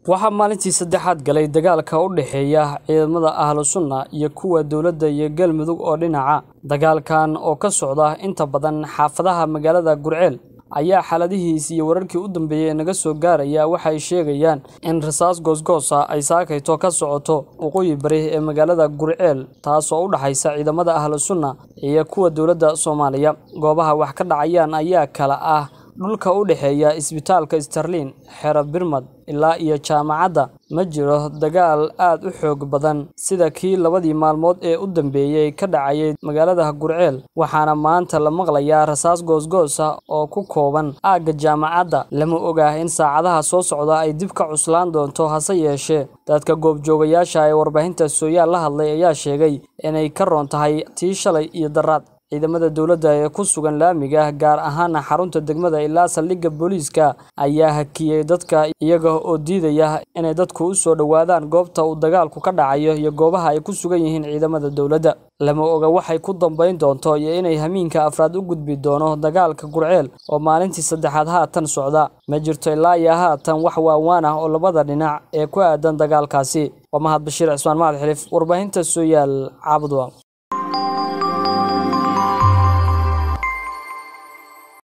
waxaa maalintii saddexaad galay dagaalka u dhexeeya ciidamada ahlu sunna iyo kuwa dowladda iyo galmudug oo dhinaca dagaalkan oo ka socda inta badan xaafadaha magaalada gurceel ayaa xaaladihiis iyo wararkii u dambeeyey naga soo gaaraya waxay sheegayaan in rasaas goosgoosa ay saakayto ka socoto waqooyi bari ee magaalada gurceel taasoo u dhaxaysa ciidamada ahlu sunna iyo kuwa dowladda soomaaliya goobaha wax ka dhacayaan ayaa kala ah dhulka u dhexeeya isbitaalka starlin xero birmad ilaa iyo jaamacadda ma jiro dagaal aad u xoog badan sida kii labadii maalmood ee u dambeeyey ka dhacayay magaalada gurceel waxaana maanta la maqlayaa rasaas goosgoosa oo ku kooban aagga jaamacadda lama ogaah in saacadaha soo socda ay dib ka cuslaan doonto hase yeeshee dadka goobjoogayaasha ee warbaahinta sooyaal la hadlay ayaa sheegay inay ka roon tahay tii shalay iyo daraad ciidamada dowladda ee ku sugan laamiga gaar ahaana xarunta degmada ilaa saldhigga booliiska ayaa hakiyey dadka iyaga oo diidaya inay dadku u soo dhowaadaan goobta uu dagaalku ka dhacayo iyo goobaha ay ku sugan yihiin ciidamada dowladda lama oga waxay ku dambayn doonto iyo inay hamiinka afraad u gudbi doono dagaalka gurceel oo maalintii saddexaad haatan socda ma jirto ilaa iyo haatan wax waawaan ah oo labada dhinac ee ku aadan dagaalkaasi waa mahad bashiir cismaan mahad xilif warbaahinta sooyaal caabudwa